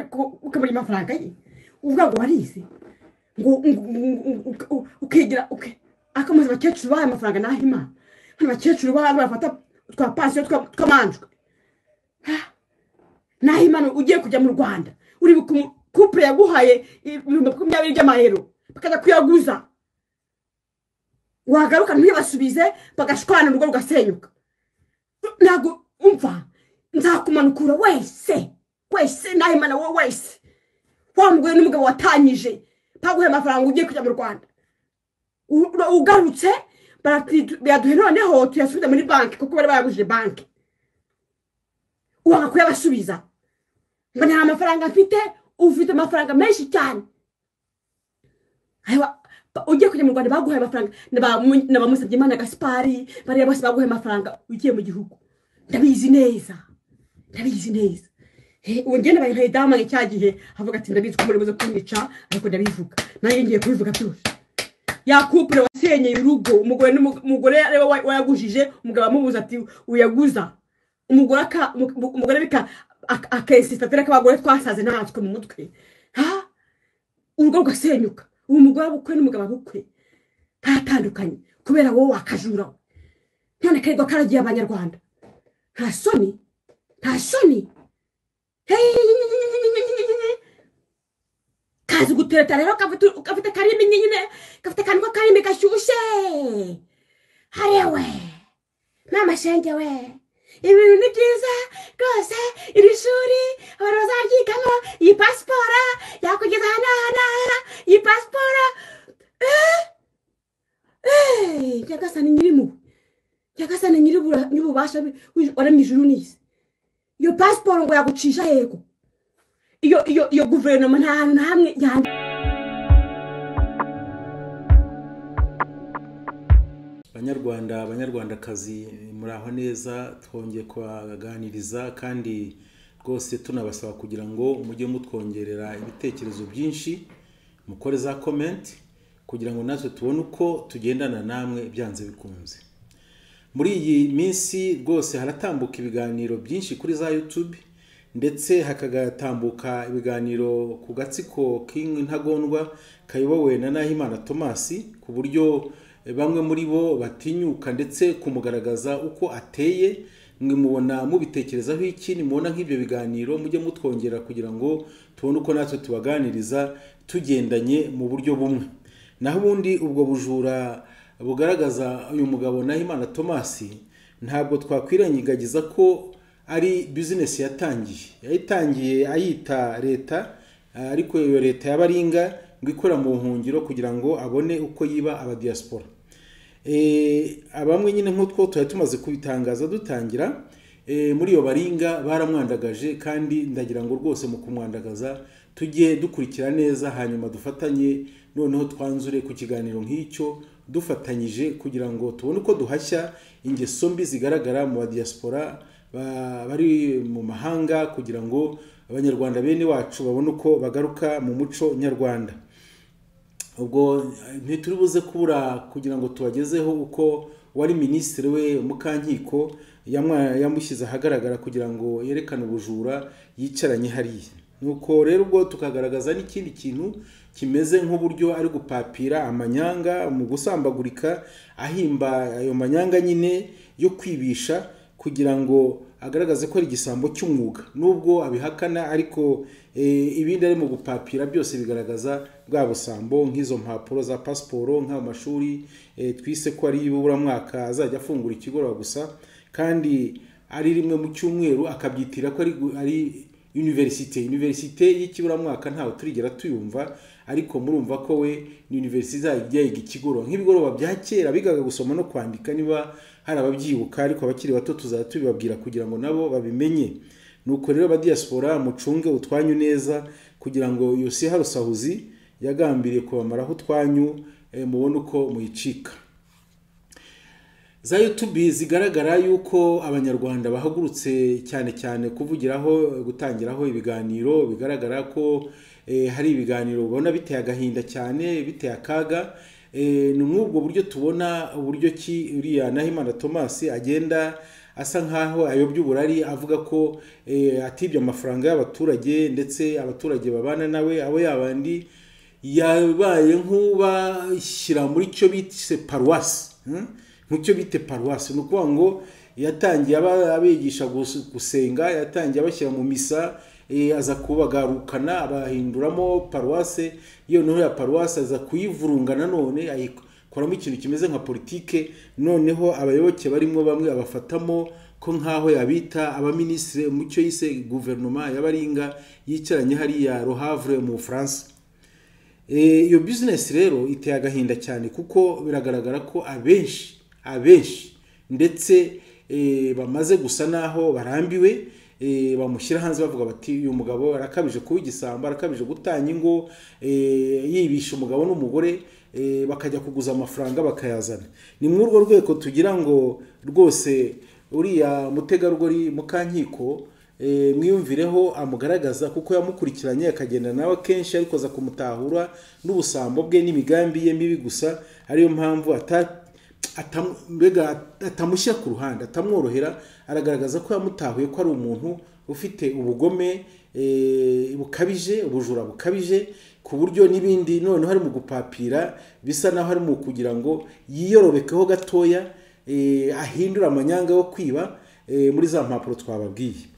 ukabura amafaranga ye ubu ntabwo warize ngo ukigira akamuzi abakecuru bahaye amafaranga naho imana hano abakecuru bafata twa pansiyo twamanjwe naho imana ugiye kujya mu rwanda uri kupure yaguhaye ibihumbi makumyabiri by'amahero bakajya kuyaguza wagaruka ntibasubize bagashwana urugo rugasenyuka ntabwo umva nzakumanukura wese wese nawe imana wowe wese wa mugore n'umugabo watanyije baguhe amafaranga ugiye kujya mu rwanda ugarutse biraduhe noneho tuyasubiza muri banki kuko bari bayagujije banki wanga kuyabasubiza ngo nta mafaranga mfite ufite amafaranga menshi cyane ugiye kujya mu rwanda baguhaye amafaranga n'abamusabye imana gasipari bariya bose baguhaye amafaranga ugiye mu gihugu ndabizi neza ndabizi neza ubu ngenda bayiha idamu cya gihe avuga ati ndabizi ko umuriro uza kumwica ariko ndabivuga nanjye ngiye kubivuga byose yakupure wasenyeye urugo umugore n'umugore ariwe wayagujije umugabo amubuza ati uyaguza umugore bika akesitatire k'abagore twasaze natwe mu mutwe urugo rugasenyuka ubu mugore bukwe n'umugabo bukwe baratandukanye kubera wowe wakajura none karirwa karagiye abanyarwanda nta soni nta soni kazi gutereta rero gafite karimi nyine gafite akantu k'akarimi gashyushye harewe mama shenge we ibintu ni byiza rwose iri shuri abantu bazaryigamo iyi pasiporo yakugeza aha n'aha n'aha iyi pasiporo nyagasani nyirimo nyagasani nyir'ububasha waremye ijuru n'isi iyo pasiporo ngo yagucisha yego iyo iyo iyo guverinoma nta hantu na hamwe yanditse banyarwanda abanyarwandakazi muraho neza twongeye kubaganiriza kandi rwose tunabasaba kugira ngo mujye mutwongerera ibitekerezo byinshi mukore za komenti kugira ngo natwe tubone uko tugendana namwe byanze bikunze muri iyi minsi rwose haratambuka ibiganiro byinshi kuri za yutube ndetse hakagatambuka ibiganiro ku gatsiko k'intagondwa kayobowe na nahimana tomasi ku buryo bamwe muri bo batinyuka ndetse kumugaragaza uko ateye mwe mubona mubitekerezaho iki nimubona nk'ibyo biganiro mujye mutwongera kugira ngo tubone uko natwe tubaganiriza tugendanye mu buryo bumwe naho ubundi ubwo bujura bugaragaza uyu mugabo nahimana tomasi ntabwo twakwirengagiza ko ari bizinesi yatangiye yayitangiye ayita leta ariko iyo leta y'abaringa ngo ikora mu buhungiro kugira ngo abone uko yiba abadiyasipora abamwe nyine nk'utwo tuba tumaze kubitangaza dutangira muri iyo baringa baramwandagaje kandi ndagira ngo rwose mu kumwandagaza tujye dukurikira neza hanyuma dufatanye noneho twanzure ku kiganiro nk'icyo dufatanyije kugira ngo tubone uko duhashya ingeso mbi zigaragara mu badiyasipora bari mu mahanga kugira ngo abanyarwanda bene wacu babone uko bagaruka mu muco nyarwanda ubwo ntituri buze kubura kugira ngo tubagezeho uko wari minisitiri we mukankiko yamushyize ahagaragara kugira ngo yerekane ubujura yicaranye hariya nuko rero ubwo tukagaragaza n'ikindi kintu kimeze nk'uburyo ari gupapira amanyanga mu gusambagurika ahimba ayo manyanga nyine yo kwibisha kugira ngo agaragaze ko ari igisambo cy'umwuga nubwo abihakana ariko ibindi ari mu gupapira byose bigaragaza bwa busambo nk'izo mpapuro za pasiporo nk'ayo mashuri twise ko ari ibuburamwaka azajya afungura ikigoroba gusa kandi ari rimwe mu cyumweru akabyitira ko ari univerisite univerisite y'ikiburamwaka ntawe turigera tuyumva ariko murumva ko we ni univerisite yiga ikigoroba nk'ibigoroba bya kera bigaga gusoma no kwandika niba hari ababyibuka ariko abakiri bato tuzajya tubibabwira kugira ngo nabo babimenye nuko rero abadiyasipora mucunge utwanyu neza kugira ngo yose harusahuzi yagambiriye kubamaraho utwanyu mubone uko muyicika za yutubi zigaragara yuko abanyarwanda bahagurutse cyane cyane kuvugiraho gutangiraho ibiganiro bigaragara ko hari ibiganiro ubona biteye agahinda cyane biteye akaga ni muri ubwo buryo tubona uburyo ki uriya nahimana tomasi agenda asa nkaho ayobya uburari avuga ko eh, atibye amafaranga y'abaturage ndetse abaturage babana nawe abo yabandi yabaye nk'ubashyira muri cyo bise paruwasi hmm? mu cyo bite paruwasi ni ukuvuga ngo yatangiye aba- abigisha gus- gusenga yatangiye abashyira mu misa eh, aza kubagarukana abahinduramo paruwase iyo noneho ya paruwase aza kuyivurunga nanone ayikoramo ikintu kimeze nka politike noneho abayoboke barimo bamwe abafatamo ko nk'aho yabita abaminisitiri mu cyo yise guverinoma y'abaringa yicaranye hariya rohavre mu bufaransa Eh, iyo bizinesi rero iteye agahinda cyane kuko biragaragara ko abenshi abenshi ndetse eh, bamaze gusa naho barambiwe eh, bamushyira hanze bavuga bati uyu mugabo arakabije kuba igisambo arakabije gutanga ingo eh, yibisha umugabo n'umugore eh, bakajya kuguza amafaranga bakayazana ni muri urwo rwego tugira ngo rwose uriya mutegarugori mukankiko eh, mwiyumvireho amugaragaza kuko yamukurikiranye akagenda nawe kenshi ariko aza kumutahura n'ubusambo bwe n'imigambi ye mibi gusa ariyo mpamvu ata- atam- mbega atamushyira ku ruhande atamworohera aragaragaza ko yamutahuye ko ari umuntu ufite ubugome eh, bukabije ubujura bukabije ku buryo n'ibindi noneho ari mu gupapira bisa naho ari mu kugira ngo yiyororokeho gatoya eh, ahindure amanyanga yo kwiba eh, muri za mpapuro twababwiye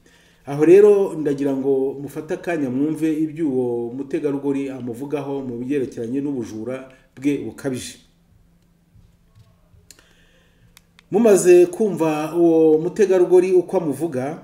aho rero ndagira ngo mufate akanya mwumve iby'uwo mutegarugori amuvugaho mu byerekeranye n'ubujura bwe bukabije mumaze kumva uwo mutegarugori uko amuvuga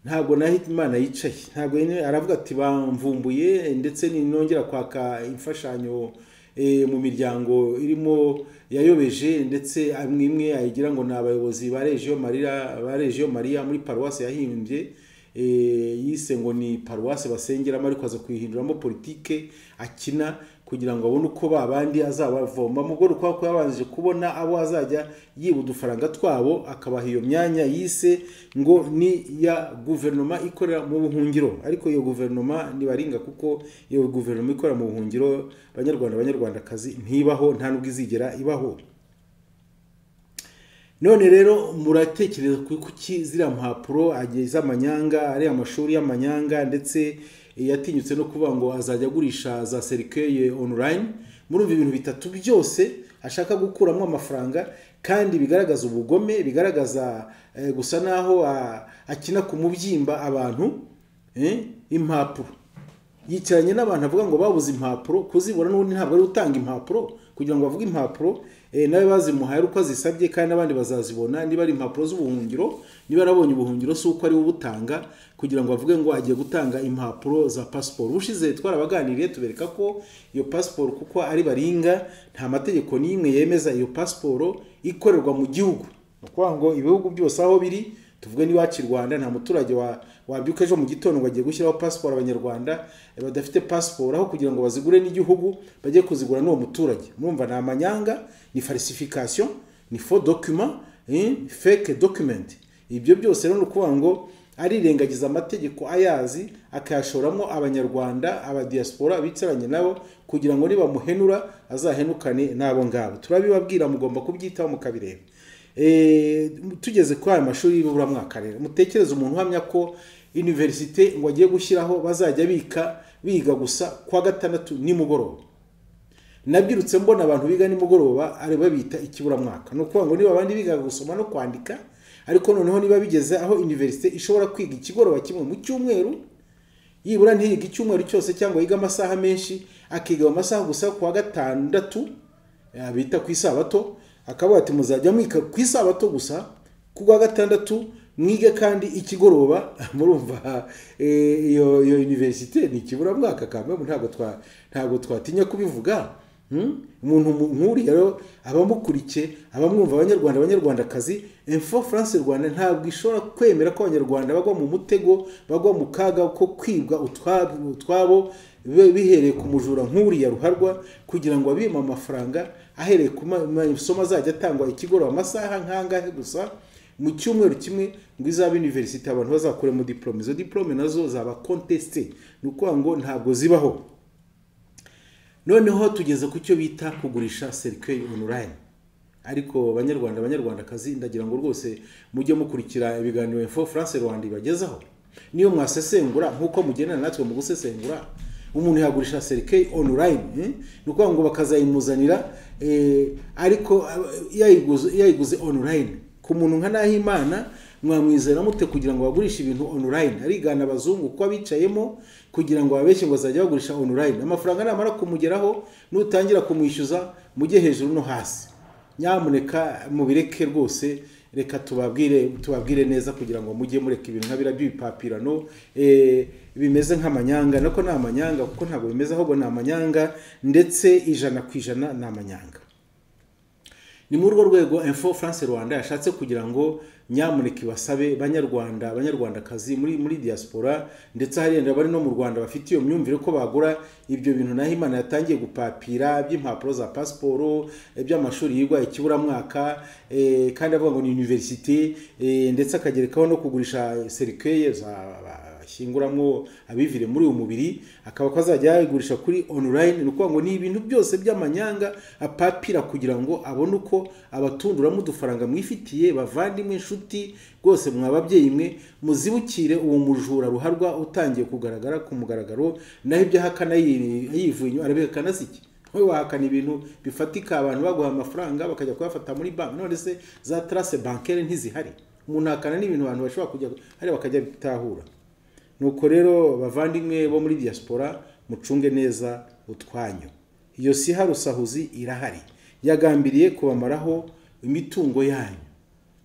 ntabwo naho imana yicaye ntabwo yene- aravuga ati bamvumbuye ndetse ni- nongera kwaka imfashanyo eh, mu miryango irimo yayobeje ndetse amwe imwe ayigira ngo ni abayobozi ba regiyo marira ba regiyo mariya muri paruwasi yahimbye eh, yise ngo ni paruwasi basengeramo ariko aza kuyihinduramo politike akina kugira ngo abone uko babandi azabavoma mu rwego rwo kuba yabanje kubona abo azajya yiba udufaranga twabo akabaha iyo myanya yise ngo ni iya guverinoma ikorera mu buhungiro ariko iyo guverinoma ntibaringa kuko iyo guverinoma ikorera mu buhungiro abanyarwanda abanyarwandakazi ntibaho nta nubwo izigera ibaho none rero muratekereza ku kuki ziriya mpapuro ageze amanyanga ari amashuri y'amanyanga ndetse eh, yatinyutse no kuvuga ngo azajya agurisha za serikeye online murumva ibintu bitatu byose ashaka gukuramo amafaranga kandi bigaragaza ubugome bigaragaza eh, gusa naho ah, akina ku mubyimba abantu eh, impapuro yicaranye n'abantu avuga ngo babuze impapuro kuzibura n'ubundi ntabwo ari utanga impapuro kugira ngo bavuge impapuro eh, nawe bazimuhaye ari uko azisabye kandi n'abandi bazazibona niba ari impapuro z'ubuhungiro niba arabonye ubuhungiro si uko ari we ubutanga kugira ngo bavuge ngo agiye gutanga impapuro za pasiporo ubushize twarabaganiriye tubereka ko iyo pasiporo kuko ari baringa nta mategeko n'imwe yemeza iyo pasiporo ikorerwa mu gihugu ni ukuvuga ngo ibihugu byose aho biri tuvuge n'iwacu i rwanda nta muturage wa- wabyuka ejo mu gitondo ngo agiye gushyiraho pasiporo abanyarwanda eh, badafite pasiporo aho kugira ngo bazigure n'igihugu bajye kuzigura n'uwo muturage murumva ni amanyanga ni falsification ni faux document eh, fake document ibyo byose rero ni ukuvuga ngo arirengagiza amategeko ayazi akayashoramo abanyarwanda abadiyasipora bicaranye nabo kugira ngo nibamuhenura azahenukane n'abo ngabo turabibabwira mugomba kubyitaho mukabireba Eh, tugeze kuri aya mashuri y'ibiburamwaka rero mutekereze umuntu uhamya ko iniverisite ngo agiye gushyiraho bazajya bika biga gusa kwa gatandatu nimugoroba nabyirutse mbona abantu biga nimugoroba ari babita ikiburamwaka ni ukuvuga ngo niba abandi biga gusoma no kwandika ariko noneho niba bigeze aho iniverisite ishobora kwiga ikigoroba kimwe mu cyumweru yibura ntiyiga icyumweru cyose cyangwa yiga amasaha menshi akiga mu masaha gusa ku wa gatandatu eh, bita ku isabato akavuga ati muzajya mwiga ku isabato gusa ku wa gatandatu mwige kandi ikigoroba murumva eh, iyo iyo universite ni ikiburamwaka kamwe ntabwo twa ntabwo twatinya kubivuga Hmm? umuntu mu- nk'uriya rero abamukurikiye abamwumva abanyarwanda abanyarwandakazi info france rwanda ntabwo ishobora kwemera ko abanyarwanda bagwa mu mutego bagwa mu kaga ko kwibwa utwabo utwabo be- bihereye ku mujura nk'uriya ruharwa kugira ngo abime amafaranga ahereye ku ma- masomo azajya atangwa ikigoroba amasaha nk'angahe gusa mu cyumweru kimwe ngo izaba universite abantu bazakuremo diplome izo diplome nazo zaba conteste ni ukuvuga ngo ntabwo zibaho noneho tugeze ku cyo bita kugurisha serikeri onorayini ariko banyarwanda banyarwandakazi ndagira ngo rwose mujye mukurikira ibiganiro info france rwanda ibagezaho niyo mwasesengura nk'uko mugendana natwe mu gusesengura umuntu yagurisha serikeyi onulayini ni ukuvuga ngo bakazayimuzanira eh, ariko eh, yayiguze- yayiguze onulayini ku muntu nka nahimana mwamwizera mute kugira ngo bagurishe ibintu onulayini arigana abazungu kuko abicayemo kugira ngo babeshye ngo bazajya bagurisha onulayini amafaranga namara kumugeraho nutangira kumwishyuza mujye hejuru no hasi nyamuneka mubireke rwose reka tubabwire tubabwire neza kugira ngo mujye mureka ibintu nka biriya by'ibipapirano eh, bimeze nk'amanyanga nako ni amanyanga kuko ntabwo bimeze ahubwo ni amanyanga ndetse ijana ku ijana ni amanyanga ni muri urwo rwego info france rwanda yashatse kugira ngo nyamuneka ibasabe banyarwanda abanyarwandakazi muri muri diaspora ndetse hari abari no mu rwanda bafite iyo myumvire ko bagura ibyo bintu naho imana yatangiye gupapira by'impapuro za pasiporo iby'amashuri yigwa ikiburamwaka eh, kandi avuga ngo ni universite eh, ndetse akagerekaho no kugurisha serikeye za ashyinguramo abivire muri uyu mubiri akaba ko azajya yayigurisha kuri online ni ukuvuga ngo ni ibintu byose by'amanyanga apapira kugira ngo abone uko abatunduramo udufaranga mwifitiye bavandimwe inshuti rwose mwa babyeyi mwe muzibukire uwo mujura ruharwa utangiye kugaragara ku mugaragaro naho ibyo ahakana yiri- yivuye inyuma arabihakana si iki wowe wahakana ibintu bifatika abantu baguha amafaranga bakajya kuyafata muri banki none se za tarase bankere ntizihari umuntu ahakana n'ibintu abantu bashobora kujya hari bakajya bitahura nuko rero bavandimwe bo muri diaspora mucunge neza utwanyu iyo si harusahuzi irahari yagambiriye kubamaraho imitungo yanyu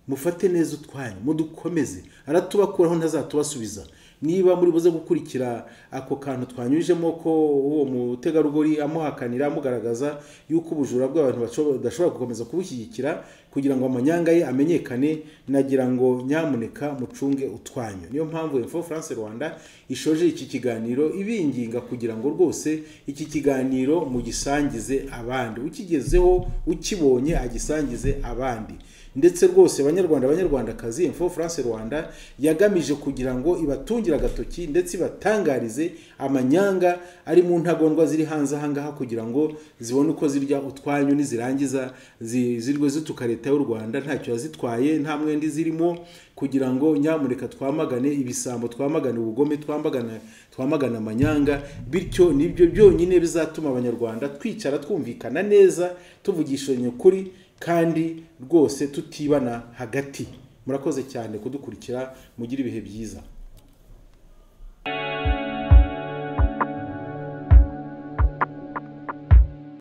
mufate neza utwanyu mudukomeze aratubakuraho ntazatubasubiza niba muri buze gukurikira ako kantu twanyujemo ko uwo mutegarugori amuhakanira amugaragaza yuko ubujura bw'abantu basho- badashobora gukomeza kubushyigikira kugira ngo amanyanga ye amenyekane nagira ngo nyamuneka mucunge utwanyu niyo mpamvu info france rwanda ishoje iki kiganiro ibinginga kugira ngo rwose iki kiganiro mugisangize abandi ukigezeho ukibonye agisangize abandi ndetse rwose banyarwanda banyarwandakazi info france rwanda yagamije kugira ngo ibatungire agatoki ndetse ibatangarize amanyanga ari mu ntagondwa ziri hanze ahangaha kugira ngo zibone uko zirya utwanyu nizirangiza zi- zirwe zituka leta y'u rwanda ntacyo yazitwaye nta mwenda zirimo kugira ngo nyamureka twamagane ibisambo twamagane ubugome twamagane twamagana amanyanga bityo nibyo byonyine bizatuma abanyarwanda twicara twumvikana neza tuvugishanya ukuri kandi rwose tutibana hagati murakoze cyane kudukurikira mugire ibihe byiza